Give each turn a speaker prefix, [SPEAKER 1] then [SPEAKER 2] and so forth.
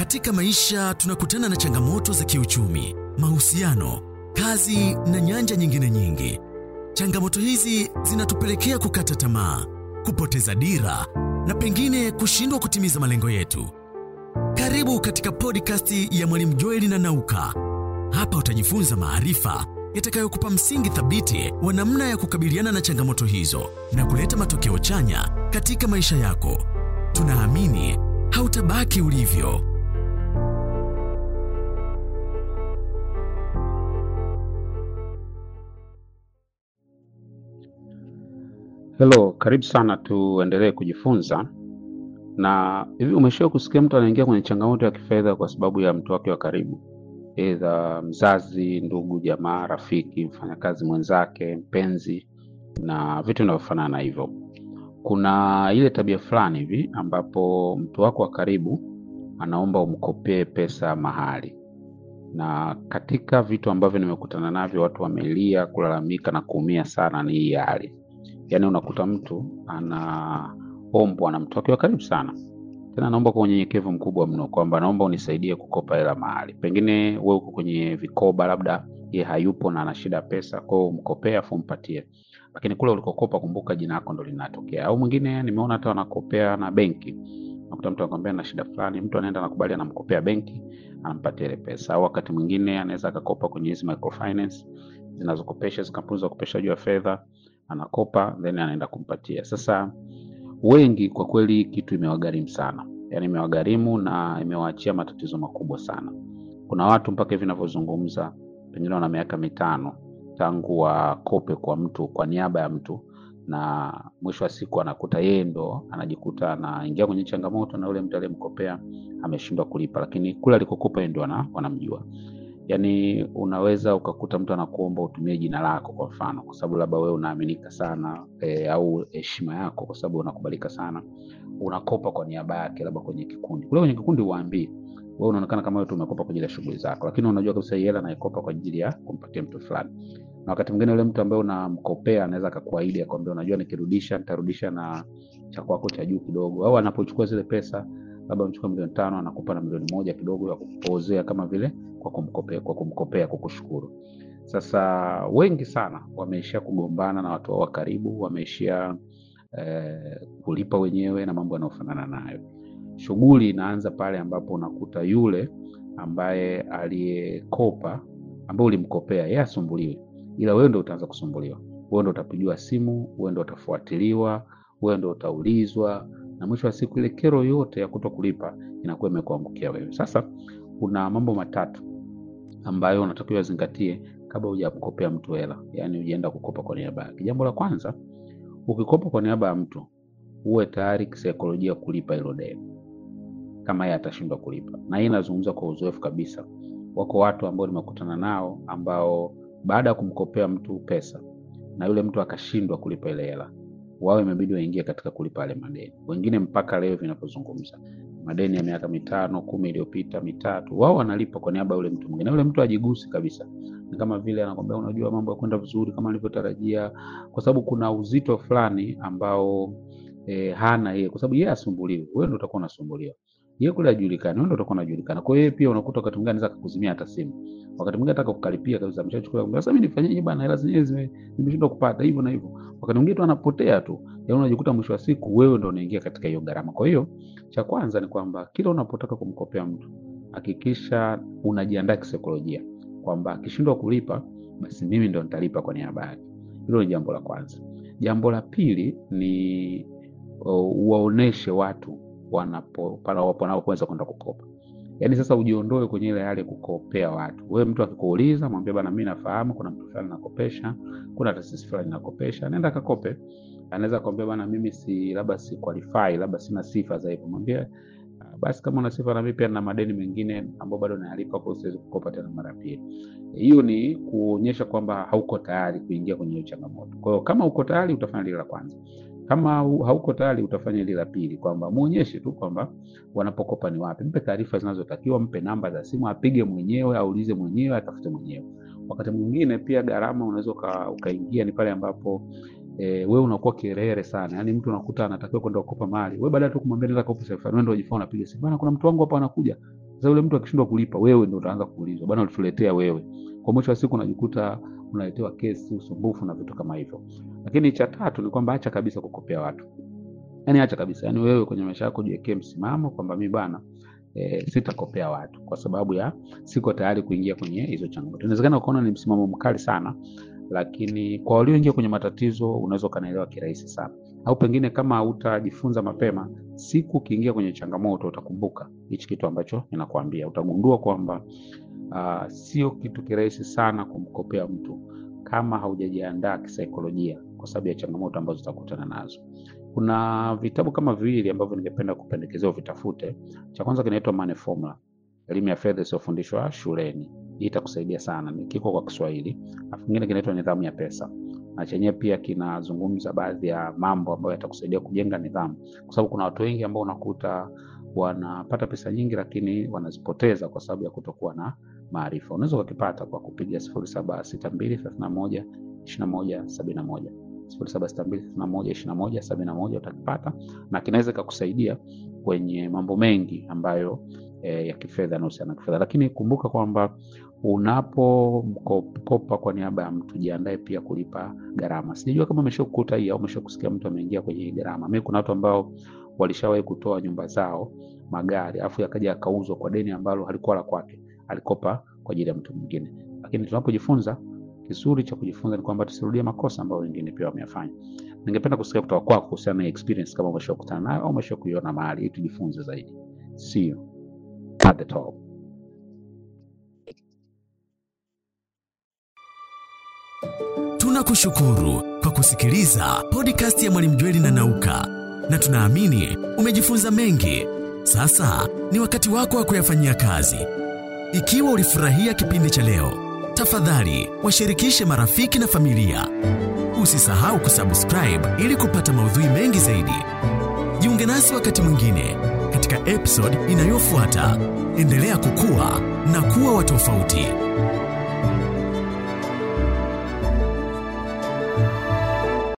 [SPEAKER 1] Katika maisha tunakutana na changamoto za kiuchumi, mahusiano, kazi na nyanja nyingine nyingi. Changamoto hizi zinatupelekea kukata tamaa, kupoteza dira na pengine kushindwa kutimiza malengo yetu. Karibu katika podcast ya Mwalimu Joeli na Nauka. Hapa utajifunza maarifa yatakayokupa msingi thabiti wa namna ya kukabiliana na changamoto hizo na kuleta matokeo chanya katika maisha yako. Tunaamini hautabaki ulivyo.
[SPEAKER 2] Hello, karibu sana, tuendelee kujifunza. Na hivi umeshawahi kusikia mtu anaingia kwenye changamoto ya kifedha kwa sababu ya mtu wake wa karibu, aidha mzazi, ndugu, jamaa, rafiki, mfanyakazi mwenzake, mpenzi na vitu vinavyofanana na hivyo. Kuna ile tabia fulani hivi ambapo mtu wako wa karibu anaomba umkopee pesa mahali, na katika vitu ambavyo nimekutana navyo, watu wamelia, kulalamika na kuumia sana, ni hii hali Yaani unakuta mtu anaombwa na mtu wake wa karibu sana, tena anaomba kwa unyenyekevu mkubwa mno, kwamba naomba unisaidie kukopa hela mahali. Pengine wewe uko kwenye vikoba, labda ye hayupo na ana shida ya pesa, kwa hiyo umkopee afu umpatie, lakini kule ulikokopa, kumbuka jina lako ndo linatokea. Au mwingine nimeona hata wanakopea na benki, nakuta mtu anakwambia na shida fulani, mtu anaenda anakubali, anamkopea benki, anampatia ile pesa. Au wakati mwingine anaweza akakopa kwenye hizi microfinance zinazokopesha, hizi kampuni za ukopeshaji wa fedha anakopa then anaenda kumpatia. Sasa wengi kwa kweli kitu imewagharimu sana, yaani imewagharimu na imewaachia matatizo makubwa sana. Kuna watu mpaka hivi ninavyozungumza, pengine wana miaka mitano tangu wakope kwa mtu kwa niaba ya mtu, na mwisho wa siku anakuta yeye ndo anajikuta anaingia kwenye changamoto, na yule mtu aliyemkopea ameshindwa kulipa, lakini kule alikokopa yeye ndo wanamjua. Yaani unaweza ukakuta mtu anakuomba utumie jina lako kwa mfano, kwa sababu labda wewe unaaminika sana e, au heshima yako, kwa sababu unakubalika sana, unakopa kwa niaba yake, labda kwenye kikundi. Kule kwenye kikundi uwaambii wewe, unaonekana kama wewe tu umekopa kwa ajili ya shughuli zako, lakini unajua kabisa hii hela naikopa kwa ajili ya kumpatia mtu fulani. Na wakati mwingine yule mtu ambaye unamkopea anaweza akakuahidi akwambia, unajua nikirudisha nitarudisha na cha kwako cha juu kidogo, au anapochukua zile pesa labda unachukua milioni tano anakupa na milioni moja kidogo ya kupozea kama vile kwa kumkopea, kwa kumkopea kukushukuru. Sasa wengi sana wameishia kugombana na watu wao wa karibu, wameishia eh, kulipa wenyewe na mambo yanayofanana nayo. Shughuli inaanza pale ambapo unakuta yule ambaye aliyekopa, ambaye ulimkopea yeye asumbuliwe, ila wewe ndio utaanza kusumbuliwa. Wewe ndio utapigiwa simu, wewe ndio utafuatiliwa, wewe ndio utaulizwa na mwisho wa siku ile kero yote ya kuto kulipa inakuwa imekuangukia wewe. Sasa kuna mambo matatu ambayo unatakiwa zingatie kabla hujamkopea mtu hela, yaani hujaenda kukopa kwa niaba yake. Jambo la kwanza, ukikopa kwa niaba ya mtu uwe tayari kisaikolojia kulipa hilo deni kama yeye atashindwa kulipa, na hii inazungumza kwa uzoefu kabisa. Wako watu ambao nimekutana nao ambao baada ya kumkopea mtu pesa na yule mtu akashindwa kulipa ile hela wao imebidi waingie katika kulipa yale madeni. Wengine mpaka leo vinapozungumza, madeni ya miaka mitano kumi iliyopita mitatu, wao wanalipa kwa niaba ya yule mtu mwingine. Yule mtu ajigusi kabisa, ni kama vile anakwambia, unajua mambo yakwenda vizuri kama nilivyotarajia, kwa sababu kuna uzito fulani ambao e, hana yeye, kwa sababu yeye asumbuliwe, wewe ndio utakuwa unasumbuliwa. Yeye kule ajulikane, wewe ndio utakuwa unajulikana. Kwa hiyo yeye pia unakuta wakati mwingine anaweza kukuzimia hata simu, wakati mwingine hata kukalipia kabisa, ameshachukua sasa, mimi nifanyeje bwana, hela zenyewe nimeshindwa kupata hivyo na hivyo wakati mwingine tu anapotea tu, yaani unajikuta mwisho wa siku wewe ndo unaingia katika hiyo gharama. Kwa hiyo cha kwanza ni kwamba kila unapotaka kumkopea mtu hakikisha unajiandaa kisaikolojia kwamba akishindwa kulipa basi mimi ndo nitalipa kwa niaba yake. Hilo ni jambo la kwanza. Jambo la pili ni uh, waoneshe watu wanapo wanapoweza kwenda kukopa. Yaani sasa ujiondoe kwenye ile hali ya kukopea watu. Wewe mtu akikuuliza mwambie bana, mimi nafahamu kuna mtu fulani nakopesha, kuna taasisi fulani nakopesha, nenda kakope. Anaweza kuambia bana, mimi si labda si qualify, labda sina sifa za hivyo. Mwambie basi, kama una sifa na mimi pia na madeni mengine ambayo bado nayalipa, kwa siwezi kukopa tena mara pili. Hiyo ni kuonyesha kwamba hauko tayari kuingia kwenye hiyo changamoto. Kwa hiyo kama uko tayari utafanya lile la kwanza. Kama hauko tayari utafanya lile la pili, kwamba muonyeshe tu kwamba wanapokopa ni wapi, mpe taarifa zinazotakiwa, mpe namba za simu, apige mwenyewe, aulize mwenyewe, atafute mwenyewe. Wakati mwingine pia gharama unaweza ukaingia ni pale ambapo e, wewe unakuwa kirere sana, yaani mtu unakuta anatakiwa kwenda kukopa mali, wewe baada tu kumwambia nenda kopa sasa, wewe ndio unajifanya unapiga simu, bana, kuna mtu wangu hapa anakuja, Sasa yule mtu akishindwa kulipa, wewe ndio utaanza kuulizwa, bwana, ulituletea wewe. Kwa mwisho wa siku unajikuta unaletewa kesi, usumbufu na vitu kama hivyo. Lakini cha tatu ni kwamba acha kabisa kukopea watu, yani acha kabisa, yani wewe kwenye maisha yako jiwekee msimamo kwamba mi bana E, sitakopea watu kwa sababu ya siko tayari kuingia kwenye hizo changamoto. Inawezekana ukaona ni msimamo mkali sana, lakini kwa walioingia kwenye matatizo unaweza ukanaelewa kirahisi sana, au pengine kama hautajifunza mapema, siku ukiingia kwenye changamoto utakumbuka hichi kitu ambacho ninakwambia. Utagundua kwamba uh, sio kitu kirahisi sana kumkopea mtu kama haujajiandaa kisaikolojia kwa sababu ya changamoto ambazo utakutana nazo. Kuna vitabu kama viwili ambavyo ningependa kupendekezea vitafute. Cha kwanza kinaitwa Money Formula, elimu ya fedha isiyofundishwa shuleni. Hii itakusaidia sana, ni kiko kwa Kiswahili. Alafu kingine kinaitwa Nidhamu ya Pesa, na chenyewe pia kinazungumza baadhi ya mambo ambayo yatakusaidia kujenga nidhamu, kwa sababu kuna watu wengi ambao unakuta wanapata pesa nyingi, lakini wanazipoteza kwa sababu ya kutokuwa na maarifa. Unaweza ukakipata kwa kupiga sifuri saba sita mbili thelathini na moja ishirini na moja sabini na moja sifuri saba sita mbili thelathini na moja ishirini na moja sabini na moja utakipata na kinaweza ikakusaidia kwenye mambo mengi ambayo e, ya kifedha yanahusiana na kifedha. Lakini kumbuka kwamba unapokopa kwa niaba ya mtu, jiandae pia kulipa gharama. Sijajua kama umeshakukuta hii au umeshakusikia mtu ameingia kwenye hii gharama. Mimi kuna watu ambao walishawahi kutoa nyumba zao, magari, afu yakaja yakauzwa kwa deni ambalo halikuwa la kwake, alikopa kwa ajili ya mtu mwingine. Lakini tunapojifunza kizuri cha kujifunza ni kwamba tusirudie makosa ambayo wengine pia wameyafanya. Ningependa kusikia kutoka kwako kuhusiana na experience, kama umeshakutana nayo au umeshakuiona mahali, ili tujifunze zaidi. See you at the top.
[SPEAKER 1] Tunakushukuru kwa kusikiliza podcast ya Mwalimu Jweli na Nauka, na tunaamini umejifunza mengi. Sasa ni wakati wako wa kuyafanyia kazi. Ikiwa ulifurahia kipindi cha leo tafadhali washirikishe marafiki na familia. Usisahau kusubscribe ili kupata maudhui mengi zaidi. Jiunge nasi wakati mwingine katika episode inayofuata. Endelea kukua na kuwa wa tofauti.